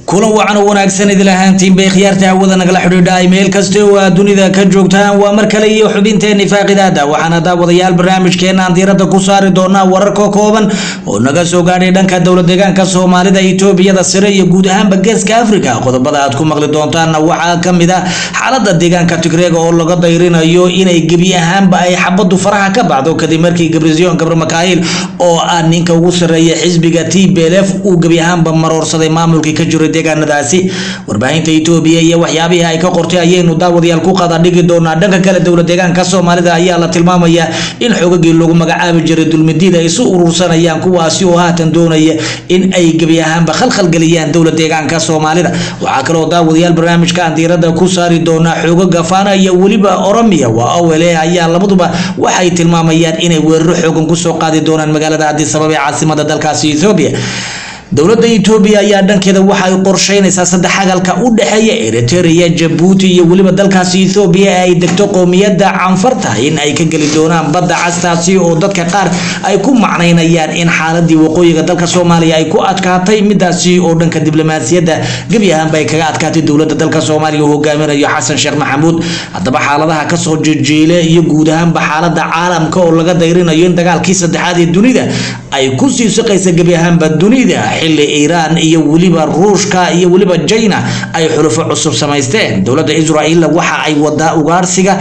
kulan wacan oo wanaagsan idil ahaantiin bay khiyaarta hawada nagala xidhiidha meel kasta oo aad dunida ka joogtaan waa mar kale iyo xubinteeni faaqidaada waxaana daawadayaal barnaamijkeena aan diiradda ku saari doonaa wararka kooban oo naga soo gaadhay dhanka dowlad deegaanka soomaalida etoobiyada sare iyo guud ahaanba geeska afrika qodobada aad ku maqli doontaanna waxaa kamid ah xaalada deegaanka tigreega oo laga dayrinayo inay gebi ahaanba ay xabadu faraha ka baxdo kadib markii gabrision gabar makaahil oo ah ninka ugu sareeya xisbiga t b l f uu gebi ahaanba maroorsaday maamulkii ka jiray deegaanadaasi warbaahinta etoobiya iyo waxyaabihii ay ka qortay ayaynu daawadayaal ku qada dhigi doonaa dhanka kale dowlad deegaanka soomaalida ayaa la tilmaamayaa in xoogagii lagu magacaabi jiray dulmidiid ay isu urursanayaan kuwaasi oo haatan doonaya in ay gebi ahaanba khalkhalgeliyaan dowlad deegaanka soomaalida waxaa kaloo daawadayaal barnaamijka aan diirada ku saari doonaa xoogaga faana iyo weliba oromiya waa owele ayaa labaduba waxay tilmaamayaan inay weeraro xoogan kusoo qaadi doonaan magaalada addis ababa ee caasimada dalkaasi etoobiya dowladda etoobiya ayaa dhankeeda waxa ay qorsheynaysaa saddex hagalka u dhexeeya eritrea jabuuti iyo weliba dalkaasi ethoobiya ee ay degto qowmiyadda canfarta in ay ka geli doonaan badda castaasi oo dadka qaar ay ku macnaynayaan in xaaladii waqooyiga dalka soomaaliya ay ku adkaatay midaasi oo dhanka diblomaasiyadda gebi ahaanba ay kaga adkaatay dowladda dalka soomaaliya uu hogaaminayo xasan sheekh maxamuud haddaba xaaladaha kasoo jejeele iyo guud ahaanba xaalada caalamka oo laga dayrinayo in dagaalkii saddexaad ee dunida ay kusii saqaysa gebi ahaanba dunida xilli iiraan iyo weliba ruushka iyo weliba jina ay xulufo cusub samaysteen dowladda israa'iil waxa ay wadaa ugaarsiga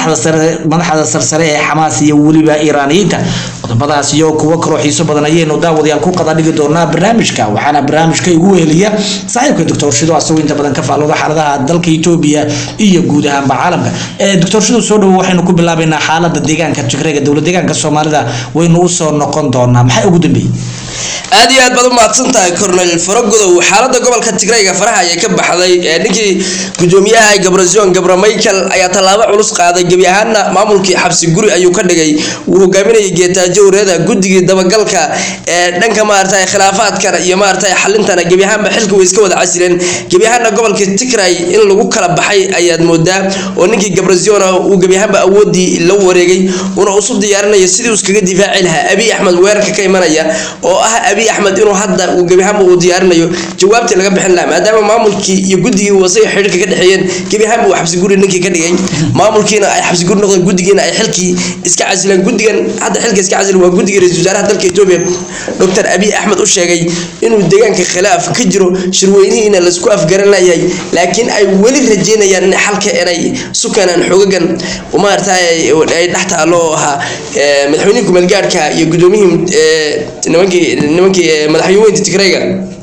madaxda sarsare ee xamaas iyo weliba iiraaniyiinta qodobadaas iyo kuwo kaloo xiiso badan ayaynu daawadayaal ku qada dhigi doonaa barnaamijka waxaana barnaamijka igu weheliya saaxiibka doctor shido asagoo inta badan ka faalooda xaaladaha dalka etoobiya iyo guud ahaanba caalamka doctor shido soo dhowo waxaynu ku bilaabaynaa xaalada deegaanka tigreega dowlad deegaanka soomaalida waynu usoo noqon doonaa maxay ugu dambeeyey aad iyo aad baad u mahadsan tahay cornel faragodow xaalada gobolka tigrayga faraha ayay ka baxday ninkii gudoomiyaha gabrasion gabra michael ayaa tallaabo culus qaaday gebi ahaana maamulkii xabsi guri ayuu ka dhigay uu hogaaminayay geetaajo wareeda guddigii dabagalka ee dhanka maarata khilaafaadkana iyo maarata xalintana gebi ahaanba xilka way iska wada casileen gebi ahaana gobolka tigray in lagu kala baxay ayaad moodaa oo ninkii gabrasiona uu gebi ahaanba awoodii la wareegay una isu diyaarinaya sidii uu iskaga difaaci lahaa abiy axmed weerarka ka imanaya oo ah abiy axmed inuu hadda uu gebi ahaanba uu diyaarinayo jawaabtii laga bixin lahaa maadaama maamulkii iyo guddigii wasay xidhiirka ka dhexeeyeen gebi ahaanba uu xabsi guri ninkii ka dhigay maamulkiina ay xabsi guri noqdeen guddigiina ay xilkii iska casileen guddigan hadda xilka iska casilen waa guddigii ra-iisul wasaaraha dalka etoobiya doctor abiy axmed u sheegay inuu deegaanka khilaaf ka jiro shirweynihiina laisku afgaran layahay laakiin ay weli rajeynayaan in xalka inay sukanaan xoogagan maarata ay dhex taalo oo ahaa madaxweynihii kumeelgaadhka iyo gudoomiyihii nimankii nimankii madaxweyneynta tigrayga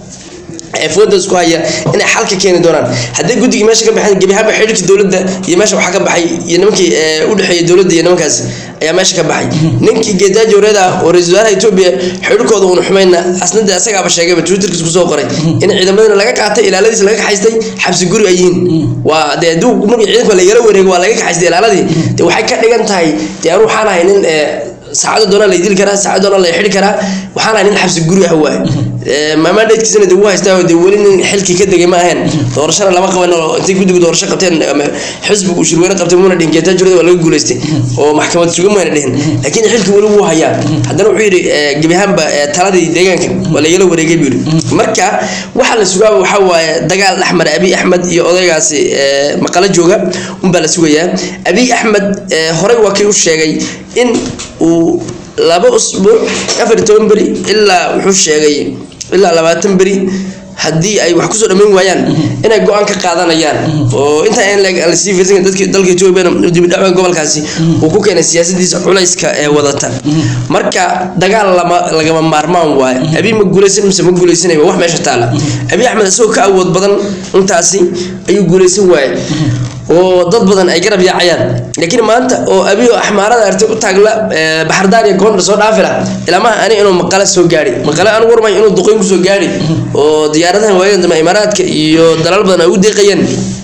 ee fooda isku haya inay xalka keeni doonaan haddii guddigii meesha ka baxeen gebi ahaanba xidhiirkii dowladda iyo meesha waxaa ka baxay iyo nimankii u dhexeeyay dowladda iyo nimankaas ayaa meesha ka baxay ninkii geedaaji wareeda oo ra-iisul wasaaraha etoobiya xidhiirkooda uuna xumayna asnada asagaaba sheegayba twitterkiis kusoo qoray in ciidamadana laga qaatay ilaaladiisa laga kaxaystay xabsi guri ay yihiin waa dee hadduu markii ciidanka lagala wareego waa laga kaxaystay ilaaladii dee waxay ka dhigan tahay dee anu waxaan ahay nin saacada doona la dili karaa saacada doona la xidhi karaa waxaan ahay nin xabsi guri ah waay maamaadheedkiisana dee wuu haystaa dee weli nin xilkii ka degay ma ahayn doorashana lama qaban oo intay guddigu doorasho qabteen ama xisbigu shirweyne qabtay muuna dhihin geetaa jirada waa laga guulaystay oo maxkamad sugan mayna dhihin laakiin xilkii weli wuu hayaa haddana wuxuu yidhi gebi ahaanba taladii deegaanka waa lagala wareegay buu yidhi marka waxaa la sugaa waxaa waaye dagaal dhexmara abiy axmed iyo odaygaasi maqalo jooga unbaa la sugayaa abiy axmed horey waa kii u sheegay in uu laba usbuuc afar toban beri ilaa wuxuu sheegay ilaa labaatan beri haddii ay wax kusoo dhammayn waayaan inay go-aan ka qaadanayaan oo intaa in lasii fiirsan dadki dalka etoobiya dibidhacwa gobolkaasi uu ku keenay siyaasadiisa culayska ee wadata marka dagaal lama lagama maarmaan waayo abiy ma guulaysan mise ma guulaysanaya wax meesha taala abiy axmed isagoo ka awood badan intaasi ayuu guulaysan waaye oo dad badan ay garab yaacayaan laakiin maanta oo abiyo axmaarada artay u taagla baxardaan iyo goondhar soo dhaafila ilamaha ani inuu maqale soo gaadhi maqale anu warmay inuu duqoyn kusoo gaadhi oo diyaaradahan waayadan dambe imaaraadka iyo dalal badan ay u deeqayeen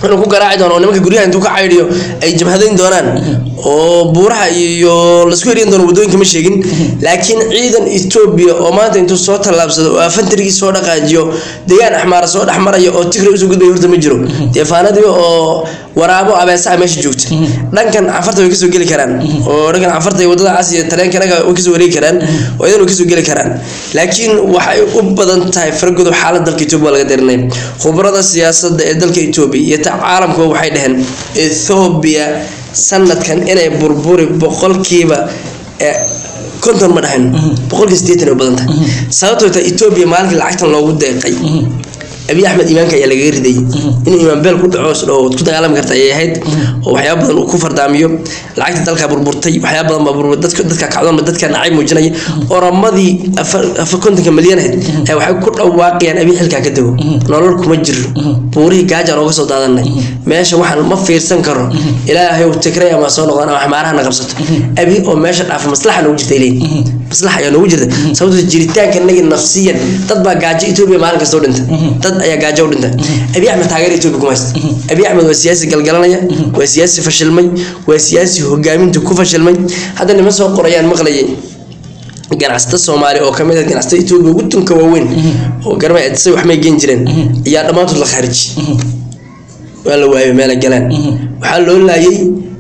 inuu ku garaaci doono oo nimanka guryaha intuu ka caydhiyo ay jabhadayn doonaan oo buuraha iyo lasku heriyan doono waddooyinka ma sheegin laakiin ciidan etoobiya oo maanta intuu soo tallaabsado oo afantarigii soo dhaqaajiyo deegaan axmaara soo dhex maraya oo tigray usoo gudbaya horta ma jiro deefaanadii oo waraabo abeesaa meesha joogta dhankan cafarta way kasoo geli karaan oo dhankan cafarta iyo wadada cas iyo tareenka dhanka way kasoo wareegi karaan oo idan way kasoo geli karaan laakiin waxay u badan tahay fargodo xaalad dalka etoobiya waa laga darinaya khubarada siyaasadda ee dalka etoobiya iyo ta caalamkuba waxay dhaheen ethoobiya sanadkan inay burburi boqolkiiba konton ma dhahayn boqolkiiba sideetan ay u badan tahay sababtoo ta etoobiya maalinkii lacagtan loogu deeqay abiy axmed iimaanka ayaa lagaga riday inuu imaan beel ku dhaco oo ku dagaalami karta ayay ahayd oo waxyaaba badan uu ku fardaamiyo lacagta dalka burburtay waxyaaba badan baa burbur dadka dadka kacdoon dadka nacay muujinaya oramadii afar kontonka milyan ahayd ayaa waxay ku dhawaaqayaan abiy xilkaa ka dago nolol kuma jiro buurihii gaajaan ooga soo daadanay meesha waxaan ma fiirsan karo ilaahay uu tigray ama soo noqdaan ama xmaaraha na qabsato abiy oo meesha dhaafa maslaxa noogu jirta ileyn maslaxa ayaa noogu jirta sababtoo jiritaanka naga nafsiyan dad baa gaajo etoobiya maalin kasta u dhinta dad ayaa gaajo u dhinta abiy axmed taageer etoobiya kuma haysta abiy axmed waa siyaasi galgalanaya waa siyaasi fashilmay waa siyaasi hogaamintu ku fashilmay hadda niman soo qorayaan maqlayay ganacsata soomaali oo kamid ah ganacsata etoobiya ugu tunka waaweyn oo garma say wax may geen jireen ayaa dhammaantood la khaariji waa la waayay meela galaan waxaa loo laayay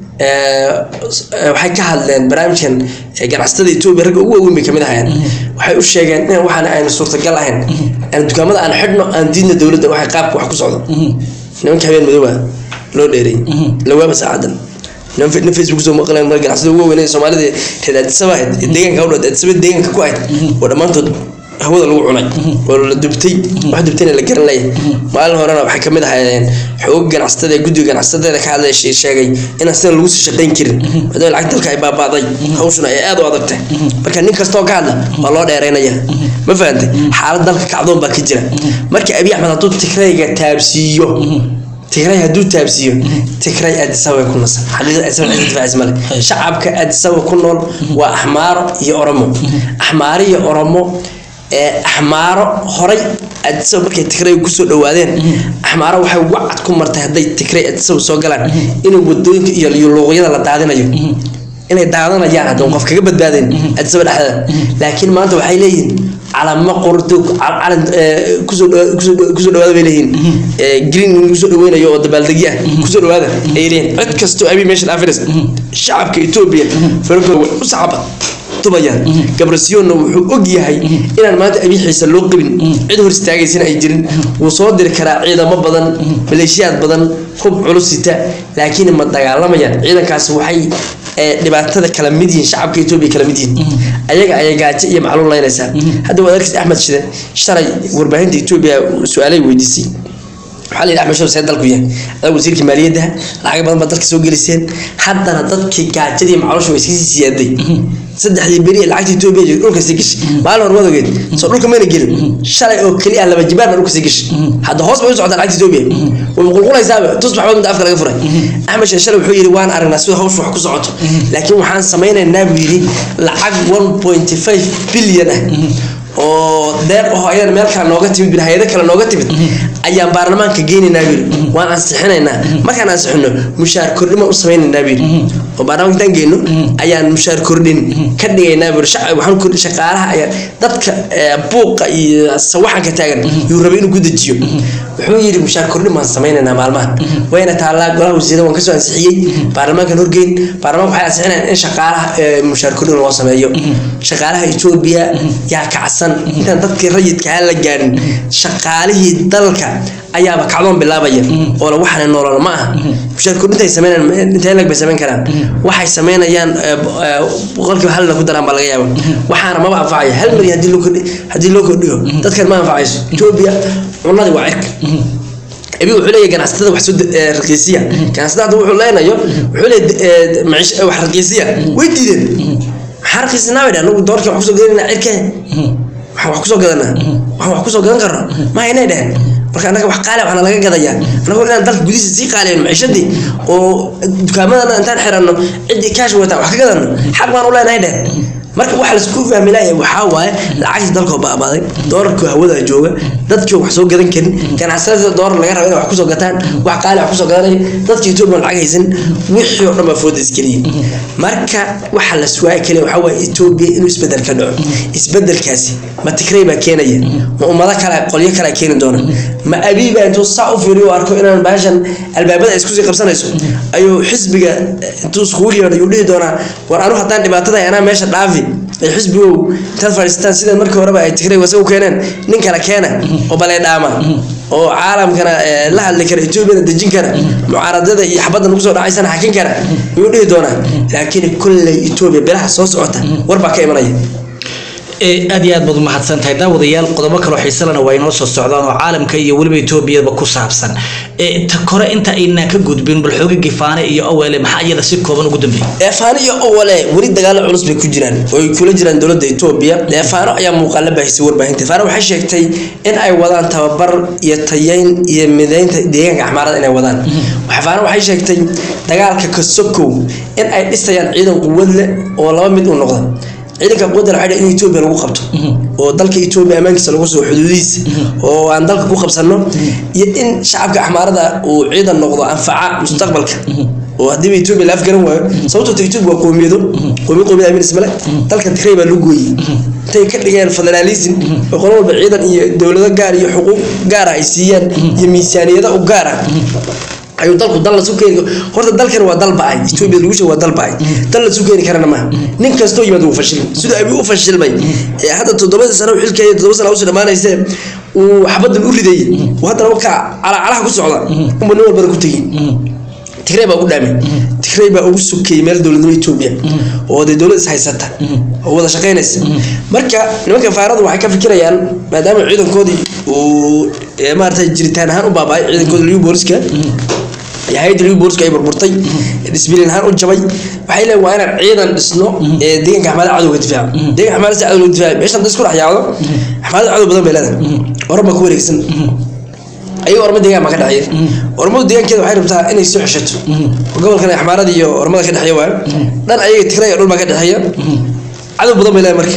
waxay ka hadleen barnaamijkan ganacsatada etoobiya ragga ugu waaweyn bay kamid ahayeen waxay u sheegeen in waxaan aynu suurtagal ahayn aan dukaamada aan xidhno aan diidna dowladda waxay qaabka wax ku socdo nimanka habeen madooba loo dheeray lawaaba saacadan niman facebook soo maqleen mar ganacsada ugu waaweyn ee soomaalida reer addisaba ahayd deegaanka u dhawad addisaba deegaanka ku ahayd oo dhammaantood hawada lagu cunay oo la dubtay wax dubtayna la garan leeyahay maalin horena waxay kamid ahaayeen xoog ganacsatada guddiga ganacsatada ka hadlay sheegay inaan sida lagu sii shaqayn karin maadaama lacag dalka ay baabaaday hawshuna ay aad u adag tahay marka nin kastoo ka hadla waa loo dheeraynaya ma fahantay xaalad dalka kacdoon baa ka jira marka abiy axmed hadduu tigrayga taabsiiyo tigray hadduu taabsiiyo tigray addisaba ku nasan xaqiiqada addisaba cid difaacis male shacabka addisaba ku nool waa axmaaro iyo oromo axmaaro iyo oromo axmaaro horay addisaba markay tigray kusoo dhawaadeen axmaaro waxay wacad ku martay hadday tigray addisaba soo galaan inay wadooyinka iyo luuqyada la daadinayo inay daadanayaan haddaan qof kaga badbaadeen addisaba dhexdeeda laakiin maanta waxay leeyihiin calamo qorto calan kusoo kusoo dhawaada bay leeyihiin green lagu soo dhaweynayo oo dabaaldegi ah kusoo dhawaada ay leeyihiin cid kastoo abi meesha dhaafinaysa shacabka etoobiya faragooda way u saxaba tubayaan gabrasiyoonna wuxuu og yahay inaan maanta abiixiisa loo qabin cid hor istaagaysana ay jirin wuu soo diri karaa ciidamo badan maleeshiyaad badan hub culus sita laakiin ma dagaalamayaan ciidankaasi waxay dhibaatada kala mid yihiin shacabka etoobiya kala mid yihiin ayaga ayay gaajo iyo macluul laynaysaa hadda waad arkaysa axmed shide shalay warbaahinta etoobiya su-aalay weydiisay waxaa la yidhi axmed shide see dalku yahay adag wasiirkii maaliyadda lacag badan baa dalka soo geliseen haddana dadkii gaajadii macluusha way iskasii siyaaday saddexdii beri ee lacagta etoobiya joogay dhulka sii gashay maalin hore wadogeed soo dhulka mayna gelin shalay oo keliya laba jibaar baa dhulka sii gashay hadda hoos bay u socotaa lacagta etoobiya way qulqulaysaaba tus maxamed mid afka laga furay axmed shide shalay wuxuu yidhi waan aragnaa sida hawsha wax ku socoto laakiin waxaan samaynaynaa buu yidhi lacag one point five bilyan ah oo deeq aho ayadana meel kale nooga timid hay-ado kale nooga timid ayaan baarlamaanka geynaynaa buyiri waan ansixinaynaa markaan ansixino mushaar kordhima u samaynaynaa buyiri oo baarlamaanka intaan geyno ayaan mushaar kordhin ka dhigaynaa buyiri waxaan kordhi shaqaalaha ayaan dadka buuqa iyo sawaxanka taagan yuu rabay inuu ku dejiyo wuxuu yidhi mushaar kordhin baan samaynaynaa maalmahan wayna taallaa golaha wasiirada waan kasoo ansixiyey baarlamaankan horgeyn baarlamaanka waxay ansixinayaan in shaqaalaha mushaar kordhin loo sameeyo shaqaalaha etoobiya yaa kacsan intaan dadkii rayidkaa la gaarin shaqaalihii dalka ayaaba kacdoon bilaabaya oo la waxana noolal ma aha mushaar kordhinta ay sameynayaan intee lag bay samayn karaan waxay sameynayaan boqolkiiba halna ku daraan baa laga yaaba waxaana maba anfacayo hal milyan haddii loo kordhi haddii loo kordhiyo dadkan ma anfacayso etoobiya cunadii waa cirka abi wuxuu leeyahay ganacsatada wax soo raqiisiya ganacsatada hadda wuxuu leenayo wuxuu leeyahay maciish wax raqiisiya way diideen maxaa raqiisinaa bay dhahan anagu doorkii wax kusoo gadanayna cirke waxaan wax kusoo gadanaa waxaan wax kusoo gadan karno ma haynay dhehen marka annaga wax qaali waxaana laga gadayaa anagoo inaan dalka gudihiisa sii qaaliyan maciishadii oo dukaamadana intaan xiranno ciddii kaash wataan wax ka gadanno xaq baan u leenahay dhehen marka waxa laisku fahmi laaya waxaa waaye lacagta dalkoo baabaaday doolarkoo hawada jooga dadkii wax soo gadan karin ganacsatada doolar laga raba inay wax kusoo gataan wax qaali wax kusoo gadanaya dadka etoobiya lacag haysan wixii oo dhan baa fooda iskeliya marka waxa la suwaaya kaliya waxaa waaye etoobiya inuu isbedel ka dhaco isbedelkaasi ma tigrey baa keenaya ma ummado kale qolyo kale keeni doona ma abiiba intuu saa u fiiriyo u arko inaan baashan albaabada ay iskusii qabsanayso ayuu xisbiga intuu iskugu yeedho ayuu dhihi doonaa war anu haddaan dhibaatada anaa meesha dhaafi ay xisbigow intaad fadhiisataan sida markii horeba ay tigrey wase u keeneen nin kale keena oo balee dhaama oo caalamkana la hadli kara etoobiyana dejin kara mucaaradada iyo xabadda nagu soo dhacaysana xakin kara ayuu dhihi doonaa laakiin kolley etoobiya bilaha soo socota war baa ka imanaya aad iyo aad baad umahadsan tahay daawadayaal qodobo kaloo xiisalana waa inoo soo socdaan oo caalamka iyo weliba etoobiyaba ku saabsan ta kore inta aynaan ka gudbin bal xooga gifaane iyo awele maxaa iyada si kooban ugu dambeeyay eefaano iyo owale weli dagaalo culus bay ku jiraan oo ay kula jiraan dowladda etoobiya eefaano ayaa muuqaala baahisay warbaahinta eefaano waxay sheegtay in ay wadaan tababar iyo tayeyn iyo mideynta deegaanka axmaarada inay wadaan eefaano waxay sheegtay dagaalka kasokow in ay dhisayaan ciidan quwad leh oo laba mid u noqda ciidanka quwadda waxay in Ethiopia lagu qabto oo dalka Ethiopia amaankiisa lagu soo xuduudiisa oo aan dalka ku qabsano iyo in shacabka axmaarada uu ciidan noqdo anfaca mustaqbalka oo haddii Ethiopia la afgaran waayo sababtoo Ethiopia waa qoomiyado qoomiyo qoomiyada amin ismale dalka Tigray baa lagu gooyay intay ka dhigeen federalism oo qolo walba ciidan iyo dowlado gaar iyo xuquuq gaar ah ay siiyaan iyo miisaaniyada u gaar ah ayuu dalku dal lasu keeni horta dalkan waa dal bacay Ethiopia lagu sheego waa dal bacay dal lasu keeni karana ma nin kastoo yimaado uu fashil sida ay u fashilmay ee hadda toddobada sano xilkeeda toddoba sano u soo dhamaanaysa uu xabadan u riday oo hadda waka cala calaha ku socda umma nin walba ku tagi Tigray baa ugu dhaamay Tigray baa ugu sukay meel dowladnimada Ethiopia oo de dowlad is haysata oo wada shaqeynaysa marka nimanka faaradu waxay ka fikirayaan maadaama ciidankoodii uu maartay jiritaan ahaan u baabay ciidankoodii liu booliska hay'adda liu booliska ay burburtay disbilin ahaan u jabay waxay leeyihiin waa inaan ciidan dhisno ee deegaanka axmaada cadowga difaaca deegaanka axmaada si cadowga difaaca meeshan dad isku dhex yaacdo axmaada cadow badan bay leedahay oraba ku wareegsan ayaga ormo deegaan baa ka dhexeeya ormadu deegaankeeda waxay rabtaa inay soo xeshato gobolkan axmaarada iyo ormada ka dhexeeya waayo dhan ayaga tigray dhul baa ka dhexeeya cadow badan bay leedahay marka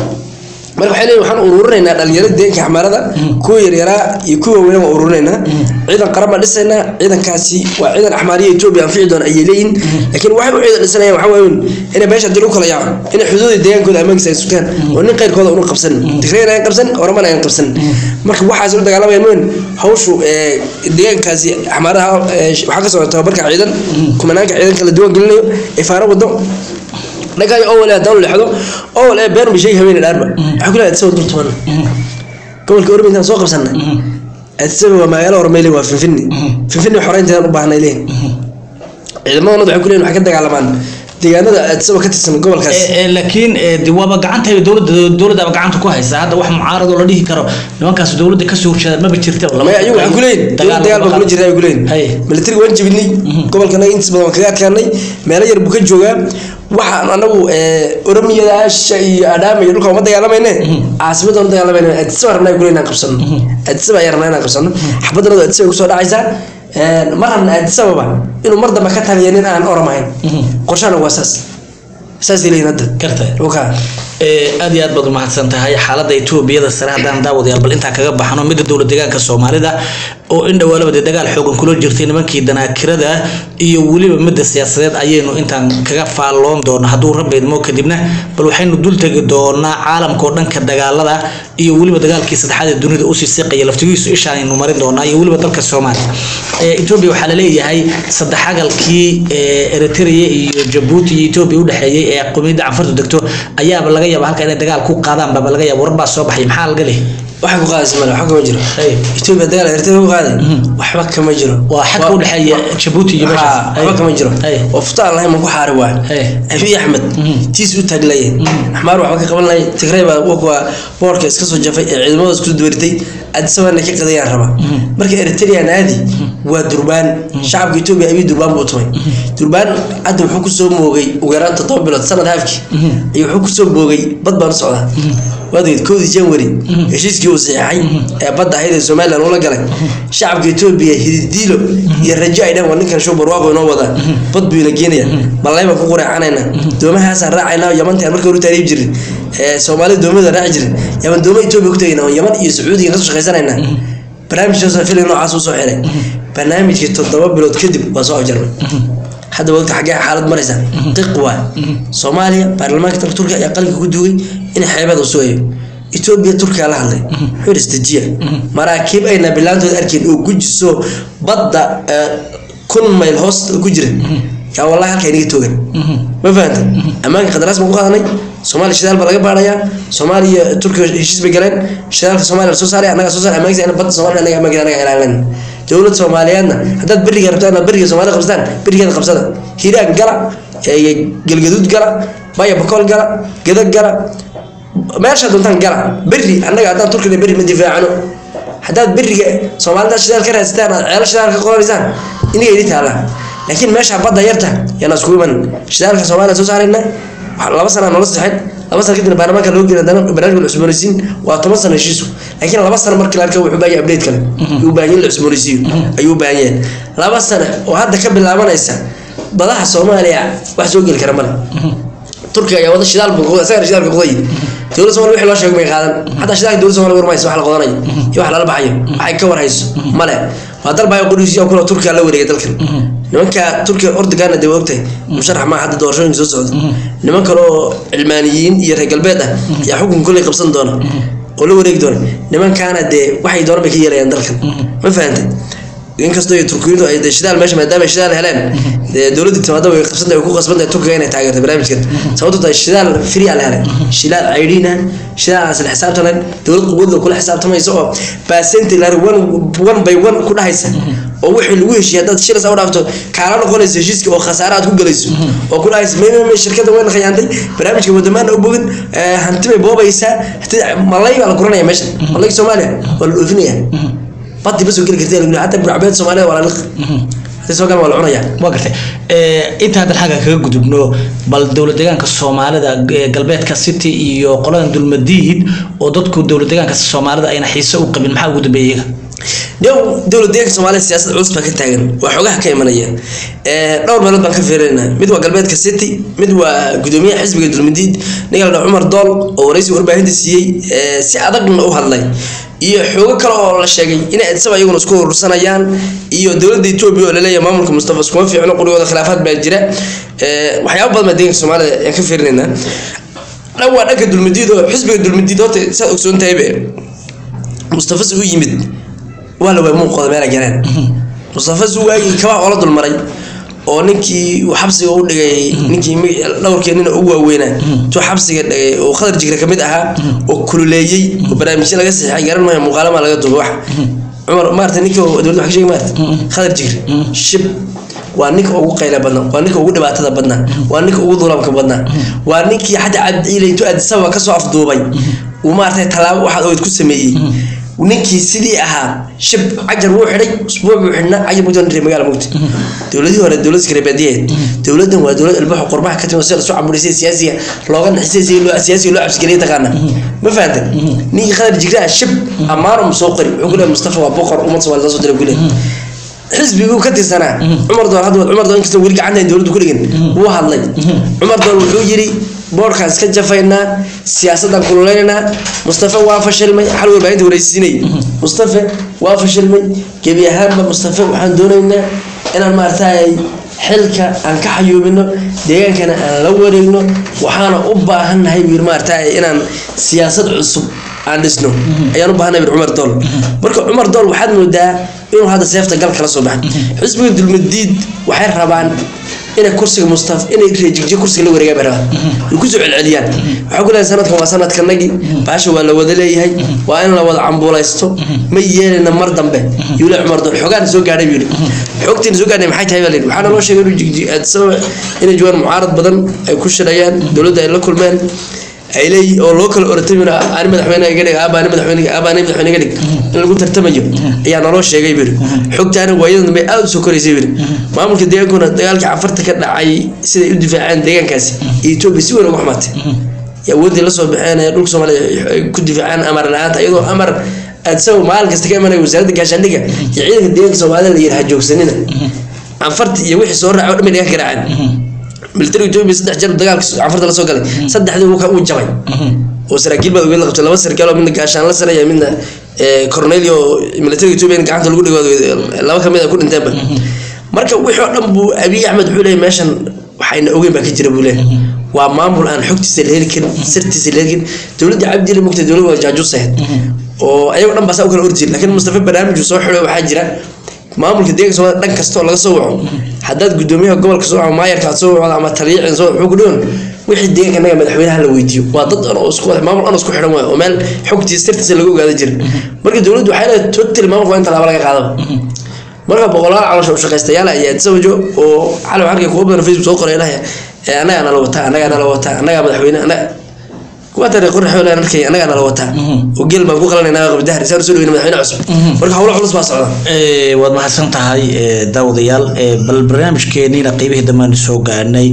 marka waxay leeyihin waxaan ururinaynaa dhalinyarada deegaanka axmaarada kuwa yaryaraa iyo kuwa waaweyn waan ururinaynaa ciidan qaran baan dhisaynaa ciidankaasi waa ciidan axmaariya etoobiya anfici doona ayay leeyihin laakiin waxay u ciidan dhisanayaan waxaa waaweyn inay meesha dil u kala yaaco inay xuduuda deegaankooda ammaankiisa ay sugaan oo nin qayrkooda una qabsan tigrayna aan qabsan oromana aan qabsan marka waxaas u dagaalamayaan weyn hawshu deegaankaasi axmaaraha waxaa ka socota tababarka ciidan kumanaanka ciidanka la diiwaan gelinayo ay faaro wado dhagaay owal haddaan leexdo owal ee beer mishay haweeney dhaarba waxaa ku leeyahay sawir dul tuman gobolka ormi intaan soo qabsanay adsaba waa magaalo hormeyle waa finfinni finfinni xoreynteedaan u baahnay leeyihin ciidamadana waxay ku leeyihin waxay ka dagaalamaan deegaanada adsaba ka tirsan gobolkaas laakiin de waaba gacanta dowladda dowladdaaba gacanta ku haysa hadda wax mucaarad oo la dhihi karo nimankaas dowladda kasoo horjeeda maba jirta maya ayagu waxay ku leeyihin dowlad dagaal baa kula jirta ay ku leeyihin militariga waan jebinay gobolkana intiis badan waan kaga adkaanay meelo yar buu ka joogaa waxaan anagu oromiyadaasha iyo adhaama iyo dhulka uma dagaalamayne caasimadda uma dagaalamayne adisaba rabnaa ku inaan qabsano adisaba ayaa rabnaa inaan qabsano xabaddanadu adisaba kusoo dhacaysaa ma rabna adisababa inuu mar dambe ka taliya nin aan oramahayn qorshahana waa saas saasay leeyihin hadda karta oka aad iyo aad baad umahadsan tahay xaaladda etoobiyada sare haddaan daawadayaal bal intaa kaga baxno midda dowlad deegaanka soomaalida oo in dhawaalaba dee dagaal xoogan kula jirtay nimankii danaakirada iyo weliba midda siyaasadeed ayaynu intaan kaga faalloon doona hadduu rabbi idmo kadibna bal waxaynu dul tegi doonaa caalamka oo dhanka dagaalada iyo weliba dagaalkii saddexaad ee dunida usii siqaya laftigiisu ishaanaynu marin doonaa iyo weliba dalka soomaaliya etoobiya waxaa laleeyahay saddexagalkii eritrea iyo jabuuti iyo etoobiya udhexeeyey ee qomiyadda canfartu degto ayaaba laga yaaba halka inay dagaal ku qaadaan baba laga yaaba warar baa soo baxay maxaa laga leeyahay waxa ku qaadaysa male waxba kama jiro etoobiya dagaal eritrea ku qaaday waxba kama jiro waa xadka u dhexeeya jabuuti iyo meeshaas waxba kama jiro oo futaan lahayn ma ku xaari waay abiy axmed tiis u taaglaye axmaar waxba ka qaban lahay tigray baa waa boorka iska soo jafay ee ciidamada isku duwaritay adisabana ka qadayaan raba marka eritrean aadi waa durbaan shacabka etoobiya abiy durbaan buu tumay durbaan hadda wuxuu kusoo moogay ugu yaraan toddoba bilood sanad haafkii ayuu wuxuu kusoo moogay bad baan u socdaa waadgeed kowdii january heshiiskii uu saxeexay ee badda ahayd ee somalilan ula galay shacabka etoobiya hididiilo iyo rajo ay dhahan waa ninkan show barwaaqo inoo wada bad buu ina geenaya malayba ku qureecanayna doomahaasaan raacayna yamantaan marka horu taariib jirin ee soomaalida doomada raaci jirin yaman dooma etoobiya ku tagayna oo yaman iyo sacuudiga kasoo shaqaysanayna barnaamijkaasoo fili noocaas usoo xiray barnaamijkii toddoba bilood kadib waa soo afjarmay hadda wagta xaggee xaalad maraysa qiq waay soomaaliya baarlamaanka dalka turkiga ayaa qalinka ku duugay in xeebeeda u sugayo etoobiya turkiga la hadlay wuxuu yidhi istajiya maraakiib ayna bilaantooda arkeen oo gujiso badda eh, kun mayl hoos ku jira yaa wallahi halkaa inaga toogan ma fahanta ammaanka qadaraas baan ku qaadanay soomaaliya shidaal baa laga baarayaa soomaaliya turkiga heshiis bay galeen shidaalka soomaaliya la soo saaray annaga soo saaray ammaankiisa badda soomaaliya annaga ammaankiisa annaga ilaalin dowlad soomaaliyeedna haddaad beriga rabtaan inaad beriga soomaalida qabsataan berigeeda qabsada hiiraan gala ee galgaduud gala baya bakool gala geda gala meesha doontaan gala beri annaga haddaan turkina beri ma difaacano haddaad beriga soomaalida shidaal ka raadsataan aad ceelo shidaal ka qoranaysaan iniga idin taala laakiin meesha badda yarta yaana iskugu iman shidaalka soomaaliya soo saarayna wax- laba sana noola saxin laba sana kadibna baarlamaanka loo geena dana barnaamijka la cusboonaysiin waa toban sano heshiisu laakiin laba sano markii la arka wuxuu baahan yahay update kale ayuu baahan yahay in la cusboonaysiiyo ayuu u baahan yahay laba sano oo hadda ka bilaabanaysa badaha soomaaliya wax soo geli kara male turkiga ayaa wada shidaal buu qoday isagana shidaalka qoday dowladda soomaaliya wixii loo sheegay may qaadan xataa shidaalka dowladda soomaaliya warmayso wax la qodanayo iyo wax lala baxayo waxay ka warhayso male waa dal baa qudhiisiya kula turkiga la wareegay dalkan nimanka turkiga ordogaana dee waa ogtahay musharax maa hadda doorashooyinka soo socda niman kale oo cilmaaniyiin iyo reer galbeed ah ayaa xukun kolley qabsan doona oo la wareegi doona nimankaana dee waxay doona bay ka yeelayaan dalkan ma fahantay inkastoo ay turkiyadu ay dee shidaal meesha maadaama ay shidaal heleen dee dowladda timaada way qabsan way ku qasban tahay turkiga inay taageerto barnaamijkan sababtoo tahay shidaal free aa la helay shidaal caydhiina shidaal aan isla xisaabtanan dowlad quwadda kula xisaabtamaysa oo baasenti laari one one by one ku dhahaysa oo wixii lagu heshiiyay haddaad shilas u dhaafto kaala noqonayso heshiiska oo khasaare aad ku galayso oo ku dhahaysa may may may shirkadda way la khiyaantay barnaamijka wadamaana u bogin eh, hanti bay boobaysaa hanti- malay baa la guranaya meesha malayga soomaaliya waa la dhoofinaya badii ma soo geli kartee lagu hataa burcabeed soomaalida waa la liq hadii soo galan waa la cunayaa waa gartay Eh, inta haddan xagga kaga gudubno bal dowlad deegaanka soomaalida eh, galbeedka city iyo qoladan dulmadiid oo dadku dowlad deegaanka soomaalida ayna xiise u qabin maxaa ugu dambeeyay iyaga dhow dowlad deeganka soomaaliya siyaasad culus baa ka taagan waa xogaha ka imanaya Eh, dhowr meelood baan ka fiirinayna mid waa galbeedka city mid waa gudoomiyaha xisbiga dulmadiid ninka la dhaho cumar dool oo waraysi warbaahinta siiyey eh, si adagna u hadlay iyo xoogo kale oo la sheegay inay adsaba iyaguna isku urursanayaan iyo dowladda etoobiya oo laleeyahay maamulka mustafa iskuma fiicno qurigooda khilaafaad baa jira Eh, waxyaabo badan baa deeganka soomaalida ayaan ka fiirinaynaa dhan waa dhanka dulmadiid oo xisbiga dulmadiid horta saad ogsoon tahaybe mustafa si u yimid waa la waay muuqooda meela galeen mustafa si waagii kabaa oola dulmaray oo ninkii uu xabsiga u dhigay ninkii mi- dhowrkii nina ugu waaweynaa tuu xabsiga dhigay oo khadar jigre kamid ahaa oo kululeeyey oo barnaamijyo laga saxeexay garan maayo muuqaalama laga duubay wax cumar maarata ninka dowladda wax ka sheegi maarata khadar jigre shib waa ninka ugu qayla badnaa waa ninka ugu dhibaatada badnaa waa ninka ugu dulamka badnaa waa ninkii xataa cabdiciile intuu addisababa kasoo afduubay uu maaragtay tallaabo waxaad ogeyd ku sameeyey ninkii sidii ahaa shib cajar wuu xidhay usbuuc buu xidhnaa cajar mugdi reer magaala mugdi dowladii hore dowlad iskarabaadiyeed dowladan waa dowlad albaxo qorbaha ka timid oo si lasoo caburisay siyaasiga looga naxisay si loo siyaasiga loo cabsigeliya taqaana ma fahantan ninkii khadar jigraa shib ammaanum soo qori wuxuu ku leeyahay mustafa waa boqor ummad soomaalida soo diray ku leeyahay xisbiguu ka tirsanaa cumar doon hadda cumar doon inkastoo weli gacanta dowladdu ku dhigin wuu hadlay cumar doon wuxuu yidhi boorkaan iska jafaynaa siyaasaddan kululeynaynaa mustafa waa fashilmay xal warbaahinta wareysiinay mustafa waa fashilmay gebi ahaanba mustafa waxaan doonaynaa inaan maaragtay xilka aan ka xayuubino deegaankana aan la wareegno waxaana u baahannahay buu yidhi maaragtay inaan siyaasad cusub aan dhisno ayaan u baahanay bir cumar dool marka cumar dool waxaad moodaa inuu hadda seefta gal kala soo baxay xisbiga dulmadiid waxay rabaan inay kursiga mustaf inay reejigjiyo kursiga la wareegaan bay rabaan ay kusoo celceliyaan waxaa ku leeyahay sanadkan waa sanadkanagii baasha waa la wada leeyahay waa in la wada cambuulaysto ma yeelina mar dambe yuu le cumar dool xogaan soo gaadhay buu yidhi xogtiina soo gaadhay maxay tahay baa layidhi waxaana loo sheegay inuu jigji sababa inay joogaan mucaarad badan ay ku shirayaan dowladda ay la kulmeen ay leeyihiin oo loo kala oratamina ani madaxweyne iga dhig aaba ani madaxweyne aaba ani madaxweyne iga dhig in lagu tartamayo ayaa naloo sheegay biri xogtaana waayadan dambe aad u soo koraysay biri maamulka deegaankuna dagaalkii cafarta ka dhacay siday u difaaceen deegaankaasi iyo etoobiya si weyn uga xumaatay iyo awooddii lasoo baxeen ee dhulka soomaaliya ay ku difaacaan amar la-aanta iyadoo amar aad isaga maalin kasta ka imanaya wasaaradda gaashaandhigga iyo ciidanka deeganka soomaalida la yidhaha joogsanina canfarti iyo wixii soo raaca oo dhan bay dhigan garaaceen militariga etoobiya saddex jeer dagaalka canfarta lasoo galay saddexdii uu jabay oo saraakiil baad ogeed la qabtay laba sarkaal oo midna gaashaan la saraya midna cornelio militariga etoobiya gacanta lagu dhigo laba kamid a ku dhinteenba marka wixii oo dhan buu abiy axmed wuxuu leeyahy meeshan waxayna ogeyn baa ka jira buu leeyahay waa maamul aan xogtiisa la heli karin sirtiisa la heli karin dowladda cabdile mugta dowladda waa jaajuus ahayd oo ayago dhan baa saa u kala orjir laakiin mustafa barnaamij uu soo xidho waxaa jira maamulka deeganka soomaalida dhan kasta oo laga soo waco haddaad gudoomiyaha gobolka soo waco maayarka aad soo wacdo ama taliyiicin soo wuxuu ku dhigon wixii deeganka naga madaxweynaha la weydiiyo waa dad dhan oo isku maamul dhan isku xidhan waayo oo meel xogtiisa sirtiisa laga ogaada jira marka dowladdu waxay leedahay totally maamulka waa in tallaabo laga qaadaba marka boqolaal caloosha u shaqaystayaal ayaa isawajo oo cali waxaan kuwa badan facebook soo qoray ilaahay annagaa nala wataa annagaa nala wataa annagaa madaxweyne annaga kuwa tare qorrax wala arkay annagaa nala wataa oo geel baan ku qalanaynaa qabdahar saan soo dhaweyna madaxweyne cusub marka howlo culus baa socda waad mahadsan tahay daawadayaal bal barnaamijkeeniina qeybihii dambaan soo gaarnay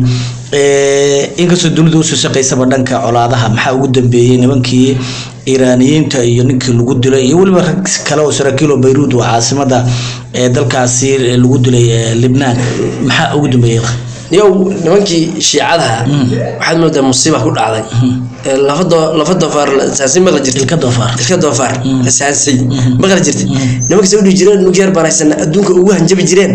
inkastoo dunidu usoo shaqaysaba dhanka colaadaha maxaa ugu dambeeyey nimankii iiraaniyiinta iyo ninkii lagu dilay iyo weliba rag kale oo saraakiil oo bayruud oo caasimada ee dalkaasi lagu dilay libnaan maxaa ugu dambeeyey yow nimankii shiicadaha waxaad moodaa musiiba ku dhacday lafa doofaar saansi maqla jirta ilka doofaar ilka doofaar la saansay maqla jirta nimanka soo dhihi jireen nugyar baan haysana adduunka ugu hanjabi jireen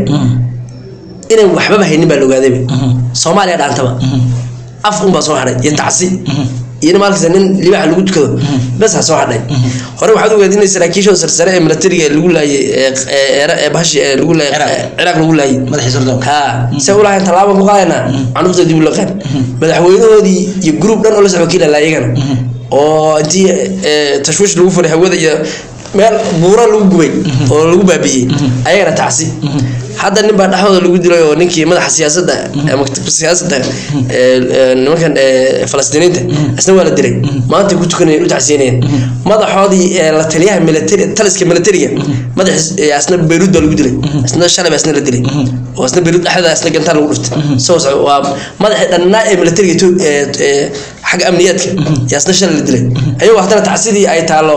inaan waxbaba haynin baa la ogaadayba soomaaliya dhaantaba af unbaa soo hadhay iyo tacsi iyo maalkasta nin libaaxa lagu tukado bes ha soo hadhay hore waxaad ogaad in saraakiishooda sarsare ee militariga lagu laayay ee bahashi ee lagu laayay ciraaq lagu laayay madaxii sirdoonka ha se u lahayn tallaabo ku qaadaynaa canuurta dib u laqaan madaxweynahoodii iyo gruub dhan oo la socdo kiila laayagana oo intii tashwiish lagu furay hawada iyo meel buuro lagu gubay oo lagu baabi'iyey ayagana tacsi hadda nin baa dhexdooda lagu dilay oo ninkii madaxa siyaasadda siyaasadda nimankan falastiiniinta isna waa la dilay maanta ku tukanayeen u tacsiinayeen madaxoodii la taliyaha militari taliska militariga madax asna bayruud baa lagu dilay isna shalay baa isna la dilay oo isna bayruud dhexdeeda isna gantaan lagu dhuftay soo waa madaxii dhannaa ee militariga xagga amniyaadka yaa isna shalay la dilay ayagoo haddana tacsidii ay taalo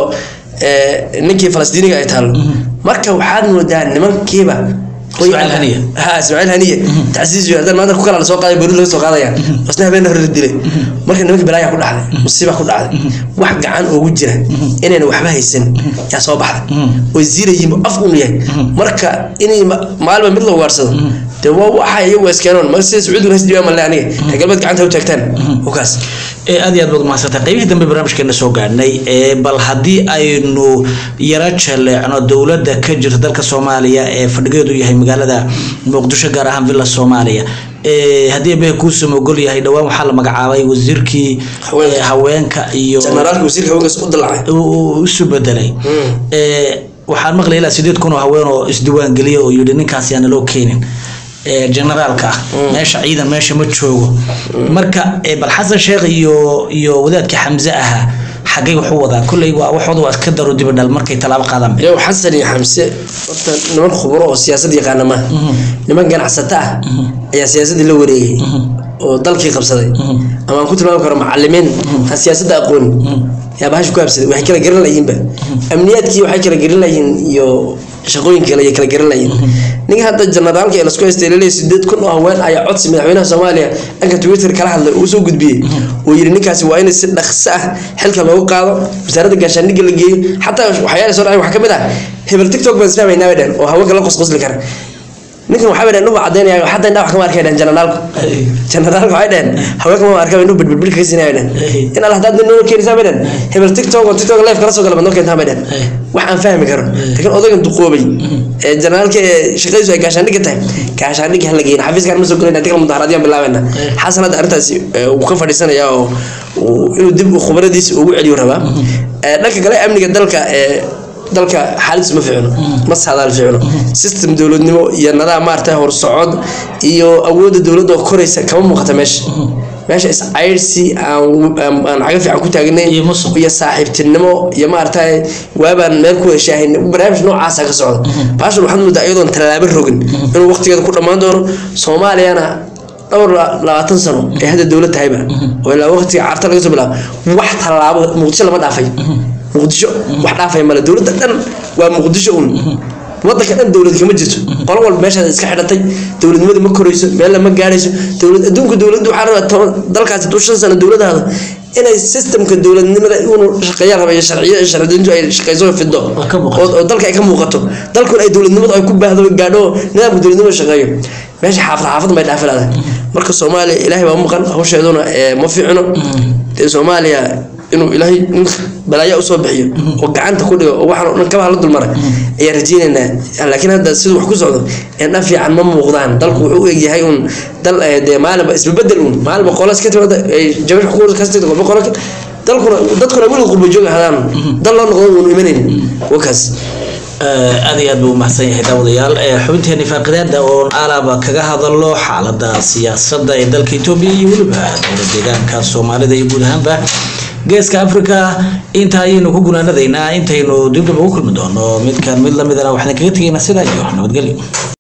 ninkii falastiiniga ay taalo marka waxaad moodaa nimankiiba Ismaaciil Haniye. ha ismaaciil haniye tacsiis iyo haddana maanta ku kala la soo qaaday baruud laga soo qaadaya isna habeen hore la dilay marka nimanka balaayaa ku dhacday musiiba ku dhacday wax gacan ugu jira inayna waxba haysan yaa soo baxday way ziirayiin af unu yahay marka inay maalba mid la ugaarsado dee waa waxa iyagu iskeenoon marka sida sacuudiga has dhiibaa malle aniga reer galbeed gacanta u taagtaan okaas aad iyo aad baad umahadsantay qaybihii dambe barnaamijkeena soo gaadhnay bal haddii aynu yaro jaleecno dowladda ka jirta dalka soomaaliya ee fadhigeedu yahay magaalada muqdisho gaar ahaan villa soomaaliya haddii abehe kuusam ogol yahay dhowaan waxaa la magacaabay wasiirkii Haweenka. haweenka iyo jenaraalka wasiirka haweenkaas u dalacay uu isu bedelay waxaan maqlay ilaa sideed kun oo haween oo isdiwaan geliya oo yidhi ninkaas yaana loo keenin ee generaalka ah meesha ciidan meesha ma joogo marka ee, bal xasan sheekh iyo iyo wadaadkii xamse ahaa xaggay wax u wadaa kolley waa waxooda waa iska daro dibadhal markay tallaabo qaadaan yow xasan iyo xamse horta niman khuburo oo siyaasad yaqaana maaha niman ganacsato ah ayaa siyaasaddii la wareegay oo dalkii qabsaday ama aan ku tilmaami karo macalimiin aan siyaasadda aqoonin yaa bahasha ku habsaday waxay kala garan layihiinba amniyaadkii waxay kala garan layihiin iyo shaqooyinka kale ayay kala garan layihiin ninka hadda generaalka ee lasku haystay laleeyahay sideed kun oo haween ayaa codsi madaxweynaha soomaaliya dhanka twitter kala hadlay uu soo gudbiyey uu yidhi ninkaasi waa in si dhaqso ah xilka loogu qaado wasaaradda gaashaandhigga la geeyo xataa waxyaala soo dhacay waxaa ka mid ah hebel tiktok baan isfahmaynaa bay dhehen oo haweenka la qosqosli kara ninkan waxaa bay dhehen nuhu caddaynaya xataa indhaa wax kama arkay dhehen generaalku generaalku waxay dhehen haweenka ma arkaa inuu bilbilbil ka siinaya dhehen in alla haddaad noo keenaysaa bay dhehen hebel tiktok oo tiktok live kala soo gala baad noo keentaa bay dhehen wax aan fahmi karo laakiin odaygan duqoobay ee generaalka ee shaqadiisu ay gaashaandhigga tahay gaashaandhigga hala geeyna xafiiskaan ma soo gelayna tikal mudaharaadiyaan bilaabeyna xasan hadda arrintaasi ee, uu ka fadhiisanaya oo uu- inuu dib khubaradiisa ugu celiyo rabaa Ee, dhanka kale amniga dalka ee dalka xaaladdiisu ma fiicno ma saadaal fiicno system dowladnimo iyo nidaam maaragtay horsocod iyo awoodda dowladda oo koraysa kama muuqata meesha meesha iscayrsi aan aan aan caga fiican ku taagnayn Iyo musuq. iyo saaxiibtinimo iyo maaragtay waabaan meel ku heshaahin barnaamij noocaasa ka socda baashan waxaad moodaa iyadoon tallaabo rogin inuu waqtigeeda ku dhammaan doono soomaaliyana dhowr labaatan sano ee hadda dowlad tahayba oo ilaa waqtiga carta laga soo bilaabo wax tallaabo muqdisho lama dhaafay muqdisho wax dhaafay male dowladda dhan waa muqdisho un wadanka dhan dowlad kama jirto qolo walba meeshaad iska xidhatay dowladnimada ma korayso meel ma gaadhayso dowlad adduunka dowladdu waxaa rabaa toban dalkaasi duu shan sano dowladaada inay systemka dowladnimada inuu shaqeeyaan raba iyo sharciyo iyo sharciyeyntu ay shaqeyso oo fido ka muuqato. oo oo dalka ay ka muuqato dalkuna ay dowladnimadu ay ku baahdo gaadho oo nidaamka dowladnimada shaqeeyo meesha xaafad xaafad may dhaafi laadahay marka soomaaliya ilaahay baa maqan hawsheeduna ee ma fiicno dee soomaaliya inuu ilaahay nin balaayo usoo bixiyo oo gacanta ku dhigo oo waxaan oo dhan kabaha la dulmaray ayaan rajeynaynaa laakiin hadda siduu wax ku socdo indha fiican ma muuqdaan dalku wuxuu u egyahay un dal eh, dee maalinba isbabedel un maalinba qolas ka timaada ay jabash ku kasta qolba qola dalkuna dadkuna weliga qurba joog ahaadaan dal loo noqdo uun imanayn wakaas aad iyo aad buu umahadsan yahay daawadayaal Eh, xubinteeni faaqidaada oon alaaba kaga hadalo xaalada siyaasada ee dalka etoobiya iyo weliba dowlad deegaanka soomaalida iyo guud ahaanba geeska africa inta ayaynu ku gunaanadaynaa intaynu dibdib ugu kulmi doono midkan mid lamidana waxaan kaga tegaynaa sidaa iyo nabadgelyo